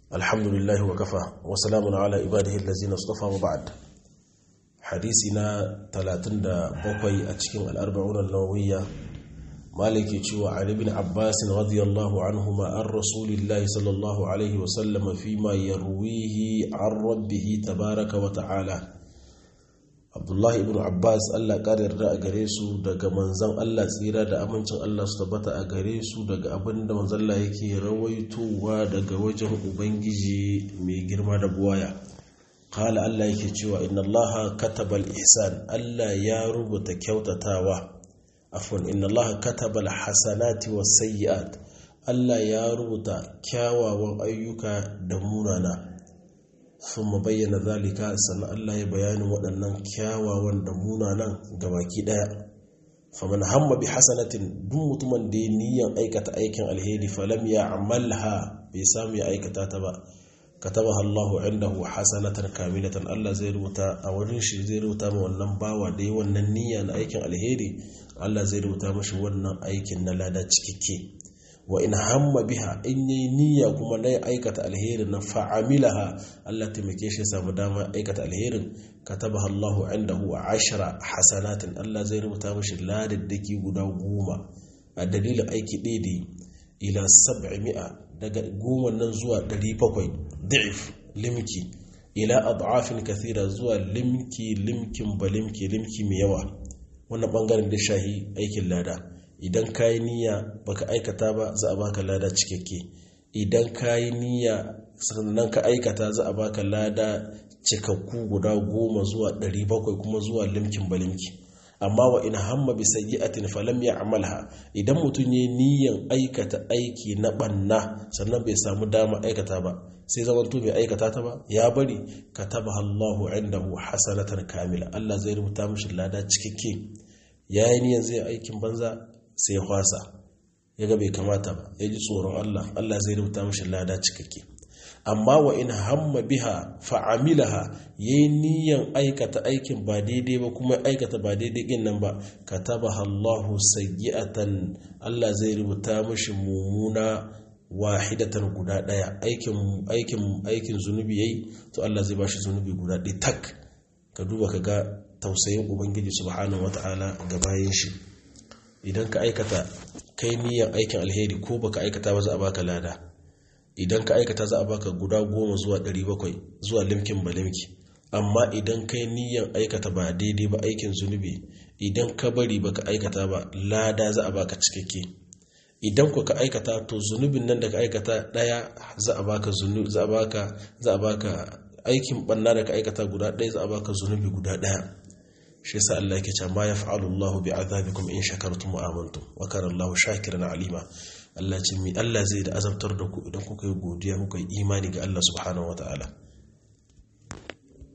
alhamdulillahi wa kafa wa salamun ala ibadihi allazina istafa wa ba'd hadisi na 37 a cikin al-arba'un an-nawawiyya maliki cewa ali ibn abbas radiyallahu anhuma an rasulillahi sallallahu alaihi wa sallam fi ma yarwihi an rabbih tabaaraka wa ta'ala abdullahi ibn abbas allah ƙara yarda a gare su daga manzan allah tsira da amincin allah su tabbata a gare su daga abin da manzalla yake rawaitowa daga wajen ubangiji mai girma da buwaya kala allah yake cewa inna allah katabal ihsan allah ya rubuta kyautatawa afwan inna allah katabal hasanati was sayyi'at allah ya rubuta kyawawan ayyuka da munana sun bayyana zalika sannan Allah ya bayanin waɗannan kyawawan da munanan gabaki ɗaya faman hamma bi hasanatin duk mutumin da ya niyan aikata aikin alheri falam ya amalha bai samu ya aikata ta ba katabaha Allahu indahu hasanatan kamilatan Allah zai rubuta a wurin shi zai rubuta ma wannan bawa da yi wannan niyya na aikin alheri Allah zai rubuta mashi wannan aikin na lada cikakke wa in hamma biha in yi niyya kuma na ya aikata alherin na fa'amilaha Allah taimake shi samu dama aikata alherin kataba Allahu indahu ashra hasanatin Allah zai rubuta mashi ladaddaki guda goma a dalilin aiki daidai ila sab'i mi'a daga goma nan zuwa ɗari bakwai da'if limki ila ad'afin kathira zuwa limki limkin ba limki limki mai yawa wannan bangaren da shahi aikin lada idan ka yi niyya baka aikata ba za a baka lada cikakke idan ka yi niyya sannan ka aikata za a baka lada cikakku guda goma zuwa ɗari bakwai kuma zuwa limkin balimki amma wa in hamma bi sayyi'atin falam ya'malha idan mutum yayi niyyan aikata aiki na banna sannan bai samu dama aikata ba sai zamanto bai aikata ta ba ya bari katabaha Allahu indahu hasanatan kamila Allah zai rubuta mishi lada cikakke yayi niyyan zai aikin banza sai ya kwasa ya ga bai kamata ba ya ji tsoron Allah Allah zai rubuta mashi lada cikakke amma wa in hamma biha fa'amilaha yayi niyan aikata aikin ba daidai ba kuma aikata ba daidai din nan ba katabaha Allahu sayyi'atan Allah zai rubuta mashi mumuna wahidatan guda daya aikin aikin aikin zunubi yayi to Allah zai bashi zunubi guda ɗaya tak ka duba ka ga tausayin ubangiji subhanahu wataala ga bayan shi idan ka aikata kai niyan aikin alheri ko baka aikata ba za a baka lada idan ka aikata za a baka guda goma zuwa ɗari bakwai zuwa limkin ba limki amma idan kai niyan aikata ba daidai ba aikin zunubi idan ka bari baka aikata ba lada za a baka cikakke idan ku ka aikata to zunubin nan da ka aikata ɗaya za a baka zunubi za a baka za a baka aikin banna da ka aikata guda ɗaya za a baka zunubi guda ɗaya shi yasa Allah yake cewa ma yaf'alu Allah bi azabikum in shakartum wa amantum wa kana Allah shakiran alima Allah ce mi Allah zai da azabtar da ku idan kuka yi godiya kuka yi imani ga Allah subhanahu wataala